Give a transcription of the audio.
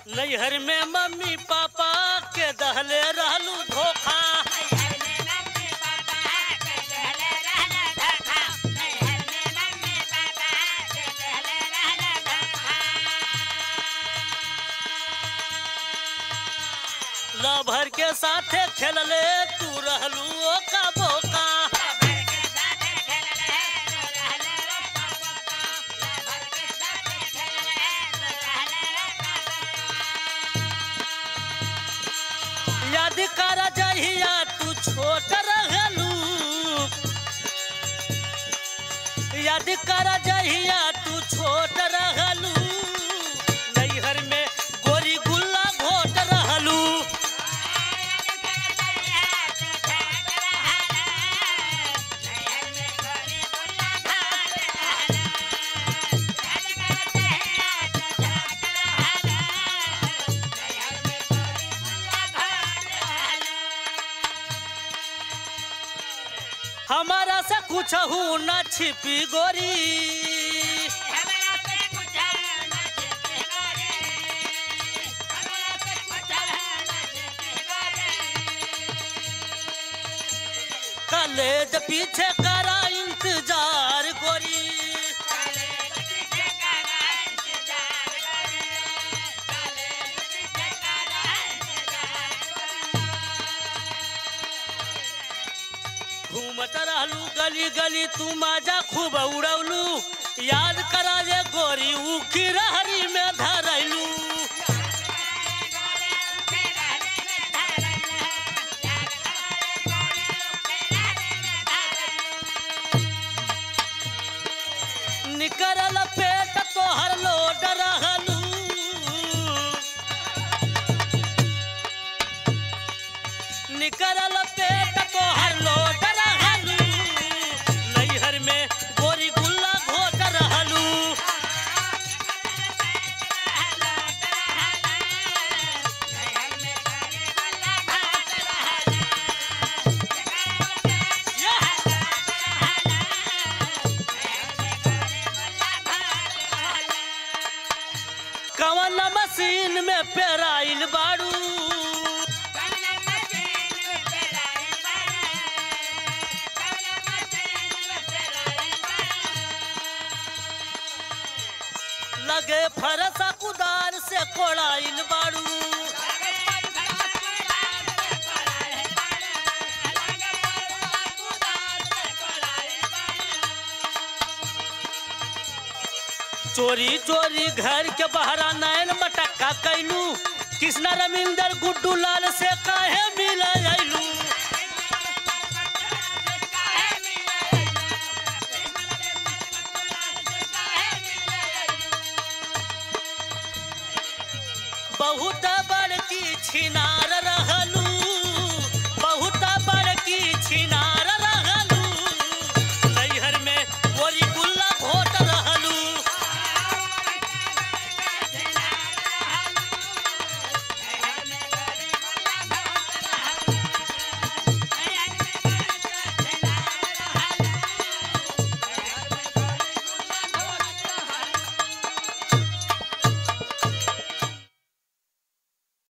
नैहर में mummy papa के दहले रहलू धोखा लभर के साथे खेलले तू रहलू ओका बोका याद कर जहिया तू छोट रहलू याद कर जहिया तू छोट रहलू नैहर में गोरी गुल्ला घोट रहलू हमारा से कुछ न छिपी गोरी कलेज पीछे करा इंतजार गोरी घूमत रहलू गली गली तू माजा खूब उड़ौलू याद करा जे गोरी उखी रहरी में धरैलू निकरल पेट तोहर लोड रहलू निकरल पेट तोहर लोड रहलू नैहर में गोरी गुल्ला घोट रहलू कवन मशीन में पेराइल बाड़ू लगे फरसा कुदार से कोड़ाइल बाड़ू चोरी चोरी घर के बहरा नैन मटक्का कैलू कृष्णा रविंदर गुड्डू लाल से काहे मिल अयलू बहुत बड़की छिनार रहलू